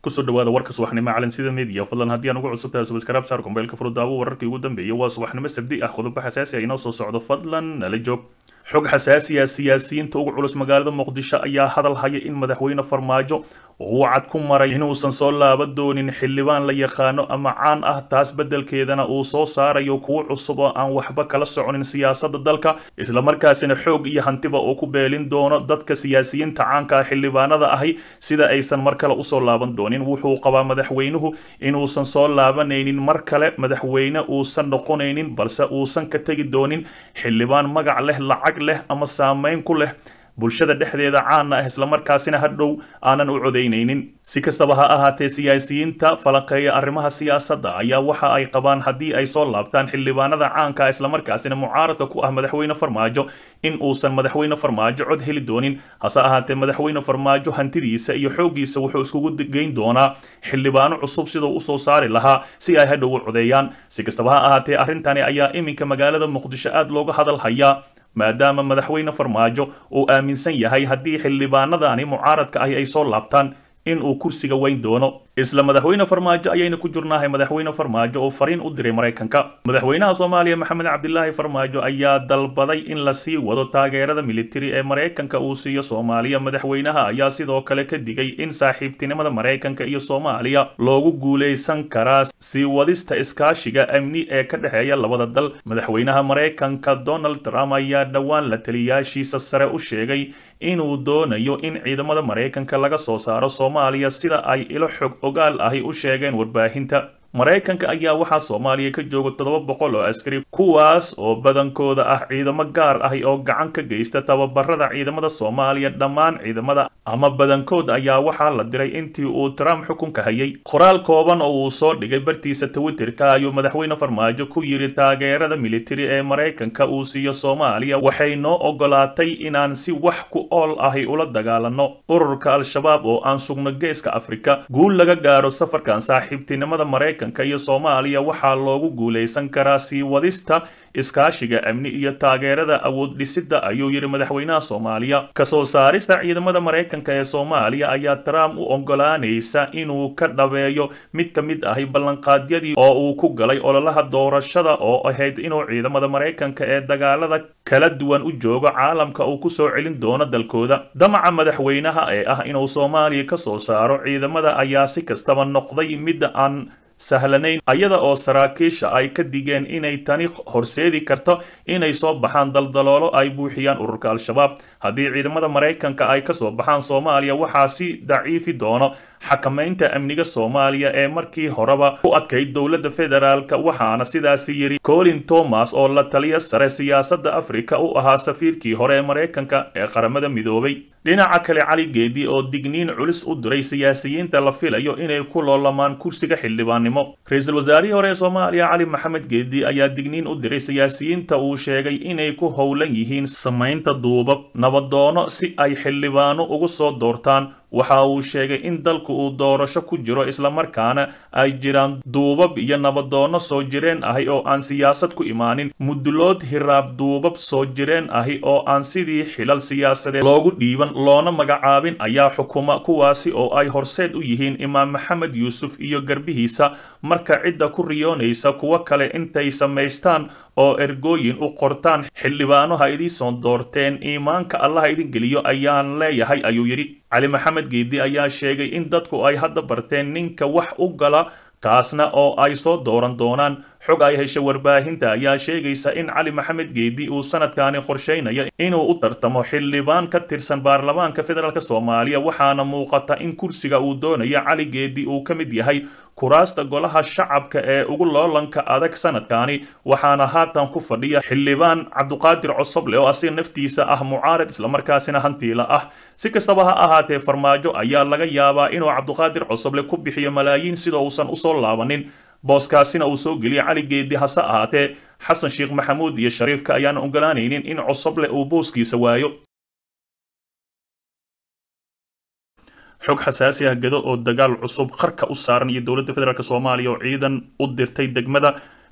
kusoo dhawaada warka subaxnimo calansida media fadlan haddii aan ugu cusubtahay subscribe saar kombeylka furudaawo wararkii ugu dambeeyay waa subaxnimo sabdi ah qodobo xasaasi ah inoo soo socdo fadlan nala joog xog xasaasi ah siyaasiyiinta ugu culus magaalada muqdisho ayaa hadal haya in madaxweyne farmaajo uu cad ku maray inuusan soo laaban doonin xildhibaan la yaqaano ama caan ah taas beddelkeedana uu soo saarayo kuwo cusub oo aan waxba kala soconin siyaasadda dalka islamarkaasina xoog iyo hantiba uu ku beelin doono dadka siyaasiyiinta caanka ah xildhibaanada ahi sida aysan mar kale usoo laaban doonin wuxuu qabaa madaxweynuhu inuusan soo laabanaynin mar kale madaxweyne uusan noqonaynin balse uusan ka tegi doonin xildhibaan magac leh lacag leh ama saameyn ku leh bulshada dhexdeeda caana ah islamarkaasina hadhow aanan u codaynaynin si kastaba ha ahaatee siyaasiyiinta falanqeeya arrimaha siyaasadda ayaa waxa ay qabaan haddii ay soo laabtaan xildhibaanada caanka ah islamarkaasina mucaaradka ku ah madaxweyne farmaajo in uusan madaxweyne farmaajo cod heli doonin hase ahaatee madaxweyne farmaajo hantidiisa iyo xooggiisa wuxuu iskugu geyn doonaa xildhibaano cusub siduu usoo saari lahaa si ay hadhow u codeeyaan si kastaba ha ahaatee arrintani ayaa iminka magaalada muqdisho aad looga hadal hayaa maadaama madaxweyne farmaajo uu aaminsan yahay haddii xildhibaanadani mucaaradka ahi ay soo laabtaan in uu kursiga weyn doono isla madaxweyne farmaajo ayayna ku jirnahay madaxweyne farmaajo oo fariin u diray maraykanka madaxweynaha soomaaliya maxamed cabdilaahi farmaajo ayaa dalbaday in la sii wado taageerada militari ee maraykanka uu siiyo soomaaliya madaxweynaha ayaa sidoo kale ka digay in saaxiibtinimada maraykanka iyo soomaaliya loogu guulaysan karaa sii wadista iskaashiga amni ee ka dhexeeya labada dal madaxweynaha maraykanka donald trump ayaa dhowaan la taliyaashiisa sare u sheegay inuu doonayo in ciidamada maraykanka laga soo saaro soomaaliya sida ay ilo xog ogaal ahi u sheegeen warbaahinta maraykanka ayaa waxaa soomaaliya ka jooga toddoba boqol oo askari kuwaas oo badankooda ah ciidamo gaar ahi oo gacan ka geysta tababarada ciidamada soomaaliya dhammaan ciidamada ama badankood ayaa waxaa la diray intii uu trump xukunka hayay qoraal kooban oo uu soo dhigay bartiisa twitterka ayuu madaxweyne farmaajo ku yidhi taageerada militari ee maraykanka uu siiyo soomaaliya waxay noo ogolaatay inaan si wax ku ool ahi ula dagaalano ururka al-shabaab oo aan sugno geeska afrika guul laga gaaro safarkan saaxiibtinimada maraykanka iyo soomaaliya waxaa loogu guulaysan karaa sii wadista iskaashiga amni iyo taageerada awood dhisidda ayuu yidhi madaxweynaha soomaaliya kasoo saarista ciidamada maraykanka ee soomaaliya ayaa trump u ogolaanaysa inuu ka dhabeeyo mid ka mid ahi ballanqaadyadii oo uu ku galay ololaha doorashada oo ahayd inuu ciidamada maraykanka ee dagaalada kala duwan u joogo caalamka uu ku soo celin doono dalkooda damaca madaxweynaha ee ah inuu soomaaliya ka soo saaro ciidamada ayaa si kastaba noqday midda aan sahlanayn ayada oo saraakiisha ay ka digeen inay tani horseedi karto inay soo baxaan daldaloolo ay buuxiyaan ururka al-shabaab haddii ciidamada maraykanka ay kasoo baxaan soomaaliya waxaa si daciifi doono xakamaynta amniga soomaaliya ee markii horeba u adkayd dowladda federaalk waxaana sidaasi yidhi colin thomas oo la taliya sare siyaasadda afrika u ahaa safiirkii hore ee maraykanka ee qaramada midoobay dhinaca kale cali geedi oo digniin culus u diray siyaasiyiinta la filayo inay ku loolamaan kursiga xildhibaannimo ra-iisul wasaarihii hore ee soomaaliya cali maxamed geedi ayaa digniin u diray siyaasiyiinta uu sheegay inay ku howlan yihiin samaynta duubab nabadoono si ay xildhibaano ugu soo doortaan waxa uu sheegay in dalku uu doorasho ku jiro islamarkaana ay jiraan duubab iyo nabadoono soo jireen ahi oo aan siyaasad ku imaanin mudulood hiraab duubab soo jireen ahi oo aan sidii xilal siyaasadeed loogu dhiiban loona magacaabin ayaa xukuma kuwaasi oo ay horseed u yihiin imaam maxamed yuusuf iyo garbihiisa marka cidda ku riyoonaysa kuwo kale intay samaystaan oo ergooyin u qortaan xildhibaano ha idii soo doorteen iimaanka allaha idin geliyo ayaan leeyahay ayuu yidhi cali maxamed geedi ayaa sheegay in dadku ay hadda barteen ninka wax u gala kaasna oo ay soo dooran doonaan xog ay heshay warbaahinta ayaa sheegaysa in cali maxamed geedi uu sanadkani qorshaynayo inuu u tartamo xildhibaan ka tirsan baarlamaanka federaalk soomaaliya waxaana muuqata in kursiga uu doonayo cali geedi uu ka mid yahay kuraasta golaha shacabka ee ugu loolanka adag sanadkani waxaana haatan ku fadhiya xildhibaan cabduqaadir cosoble oo asiga naftiisa ah mucaarad islamarkaasina hantiila ah si kastaba ha ahaatee farmaajo ayaa laga yaabaa inuu cabduqaadir cosoble ku bixiyo malaayiin sidoo uusan usoo laabanin booskaasina uu soo geliyay cali geedi hase ahaatee xasan sheekh maxamuud iyo shariifka ayaana ogolaanaynin in cosoble uu booskiisa waayo xog xasaasi ah gado oo dagaal cusub qarka u saaran iyo dowladda federaalk soomaaliya oo ciidan u dirtay degmada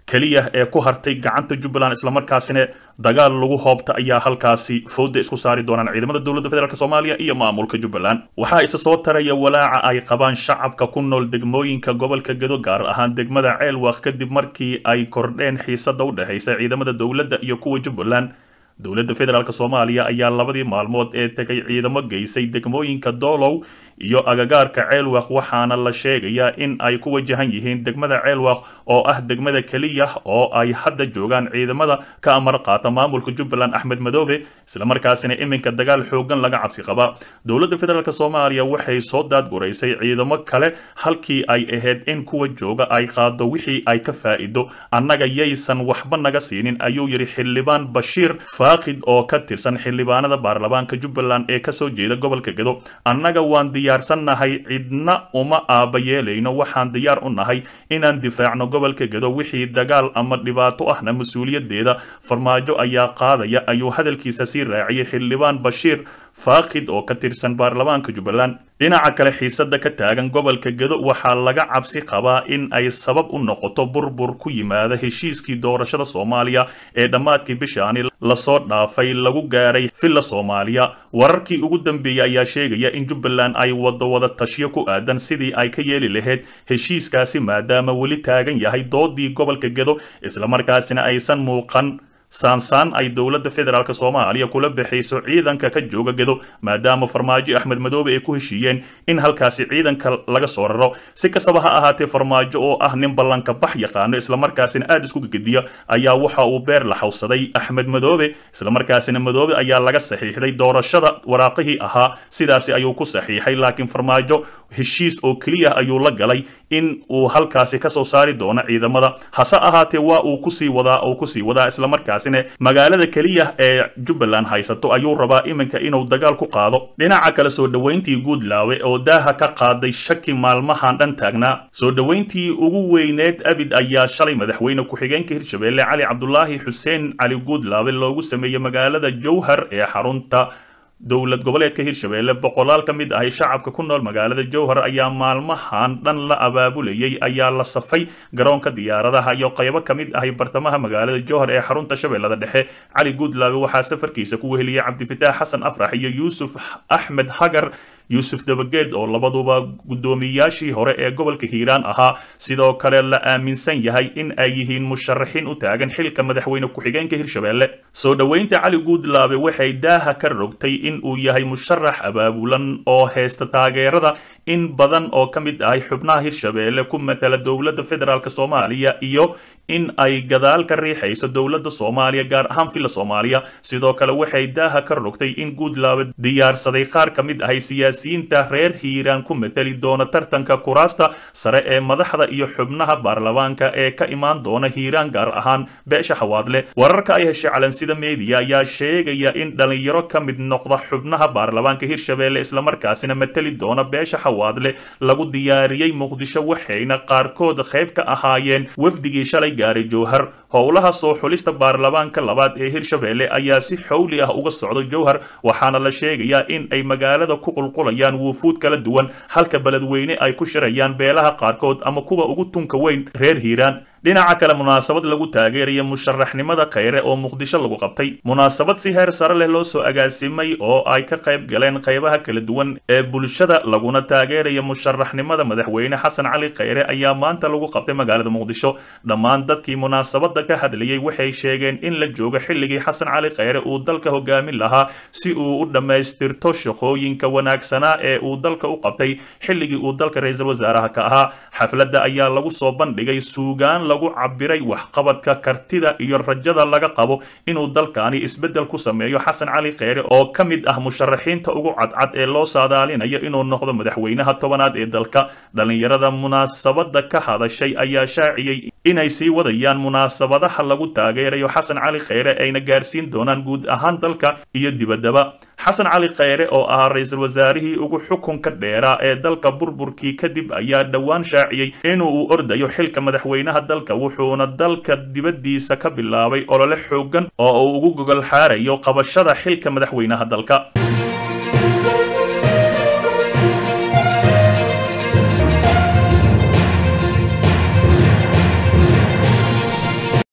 keliya ee ku hartay gacanta jubbaland islamarkaasina dagaal lagu hoobta ayaa halkaasi fooda isku saari doonaan ciidamada dowladda federaalk soomaaliya iyo maamulka jubbaland waxaa isa soo taraya walaaca ay qabaan shacabka ku nool degmooyinka gobolka gedo gaar ahaan degmada ceelwaq kadib markii ay kordheen xiisada u dhexaysa ciidamada dowladda iyo kuwa jubbaland dowladda federaalk soomaaliya ayaa labadii maalmood ee tegay ciidamo geysay degmooyinka doolow iyo agagaarka ceelwaq waxaana la sheegayaa in ay ku wajahan yihiin degmada ceelwaq oo ah degmada keliya oo ay hadda joogaan ciidamada ka amar qaata maamulka jubbaland axmed madoobe islamarkaasina iminka dagaal xoogan laga cabsi qaba dowladda federaalk soomaaliya waxay soo daadguraysay ciidamo kale halkii ay ahayd in kuwa jooga ay qaado wixii ay ka faa'iido annaga yaysan waxba naga siinin ayuu yidhi xildhibaan bashiir faaqid oo ka tirsan xildhibaanada baarlamaanka jubbaland ee kasoo jeeda gobolka gedo annaga waan diyaarsannahay cidna uma aaba yeelayno waxaan diyaar u nahay inaan difaacno gobolka gedo wixii dagaal ama dhibaato ahna mas-uuliyadeeda farmaajo ayaa qaadaya ayuu hadalkiisa sii raaciyay xildhibaan bashiir faaqid oo ka tirsan baarlamaanka jubbaland dhinaca kale xiisada ka taagan gobolka gedo waxaa laga cabsi qabaa in ay sabab u noqoto burbur ku yimaada heshiiskii doorashada soomaaliya ee dhammaadkii bishaani lasoo dhaafay lagu gaaray villa soomaaliya wararkii ugu dambeeyey ayaa sheegaya in jubbaland ay wado wada tashyo ku aadan sidii ay ka yeeli lahayd heshiiskaasi maadaama weli taagan yahay doodii gobolka gedo islamarkaasina aysan muuqan saansaan ay dowladda federaalk soomaaliya kula bixayso ciidanka ka jooga gedo maadaama farmaajo axmed madoobe ay ku heshiiyeen in halkaasi ciidanka laga soo raro si kastaba ha ahaatee farmaajo oo ah nin ballanka bax yaqaano islamarkaasina aada isku gegediya ayaa waxa uu beer la xawsaday axmed madoobe islamarkaasina madoobe ayaa laga saxiixday doorashada waraaqihii ahaa sidaasi ayuu ku saxiixay laakiin farmaajo heshiis oo keliya ayuu la galay in uu halkaasi kasoo saari doono ciidamada hase ahaatee waa uu kusii wadaa oo kusii wadaa islamarkaas magaalada keliya ee jubbaland haysato ayuu rabaa iminka inuu dagaal ku qaado dhinaca kale soo dhoweyntii guudlaawe oo daaha ka qaaday shaki maalmahan dhan taagnaa soo dhoweyntii ugu weyneed abid ayaa shalay madaxweyne ku-xigeenka hirshabeelle cali cabdulaahi xuseen cali guudlaawe loogu sameeyey magaalada jowhar ee xarunta dowlad goboleedka hirshabeelle boqolaal ka mid ahay shacabka ku nool magaalada jowhar ayaa maalmahan dhan la abaabulayay ayaa la safay garoonka diyaaradaha iyo qaybo ka mid ahay bartamaha magaalada jowhar ee xarunta shabeellada dhexe cali guudlaabe waxaa safarkiisa ku weheliyey cabdifitaax xasan afrax iyo yuusuf axmed hagar yuusuf dabageed oo labaduba guddoomiyaashii hore ee gobolka hiiraan ahaa sidoo kale la aaminsan yahay in ay yihiin musharaxiin u taagan xilka madaxweyne ku-xigeenka hirshabeelle soo dhoweynta cali guudlaabe waxay daaha ka rogtay in uu yahay musharax abaabulan oo haysta taageerada in badan oo ka mid ahay xubnaha hirshabeelle ku matala dowladda federaalk soomaaliya iyo in ay gadaal ka riixayso dowladda soomaaliya gaar ahaan villa soomaaliya sidoo kale waxay daaha ka rogtay in guudlaabe diyaarsaday qaar ka mid ahay siyaasiyiinta reer hiiraan ku matali doona tartanka kuraasta sare ee madaxda iyo xubnaha baarlamaanka ee ka imaan doona hiiraan gaar ahaan beesha xawaadle wararka ay heshay calansida meediya ayaa sheegaya in dhalinyaro ka mid noqda xubnaha baarlamaanka hirshabeelle islamarkaasina matali doona beesha xawaadle lagu diyaariyey muqdisho waxayna qaarkood qayb ka ahaayeen wafdigii shalay gaaray jowhar howlaha soo xulista baarlamaanka labaad ee hirshabeelle ayaa si xowli ah uga socda jowhar waxaana la sheegayaa in ay magaalada ku qulqulayaan wuufuud kala duwan halka beledweyne ay ku shirayaan beelaha qaarkood ama kuwa ugu tunka weyn reer hiiraan dhinaca kale munaasabad lagu taageeraya musharaxnimada khayre oo muqdisho lagu qabtay munaasabad si heer sare leh loo soo agaasimay oo ay ka qayb galeen qaybaha kala duwan ee bulshada laguna taageeraya musharaxnimada madaxweyne xasan cali khayre ayaa maanta lagu qabtay magaalada muqdisho dhammaan dadkii munaasabada ka hadlayay waxay sheegeen in la joogo xilligii xasan cali khayre uu dalka hogaamin lahaa si uu u dhammaystirto shaqooyinka wanaagsanaa ee uu dalka u qabtay xilligii uu dalka ra-iisul wasaaraha ka ahaa xafladda ayaa lagu soo bandhigay suugaan lagu cabiray waxqabadka kartida iyo rajada laga qabo inuu dalkani isbeddel ku sameeyo xasan cali kheyre oo ka mid ah musharaxiinta ugu cadcad ee loo saadaalinayo inuu noqdo madaxweynaha tobanaad ee dalka dhallinyarada munaasabada ka hadashay ayaa shaaciyey inay sii wadayaan munaasabadaha lagu taageerayo xasan cali kheyre ayna gaarsiin doonaan guud ahaan dalka iyo dibaddaba xasan cali kheyre oo ahaa ra-iisul wasaarihii ugu xukunka dheeraa ee dalka burburkii kadib ayaa dhowaan shaaciyey inuu u ordayo xilka madaxweynaha dalka wuxuuna dalka dibaddiisa ka bilaabay olole xoogan oo uu ugu gogol xaarayo qabashada xilka madaxweynaha dalka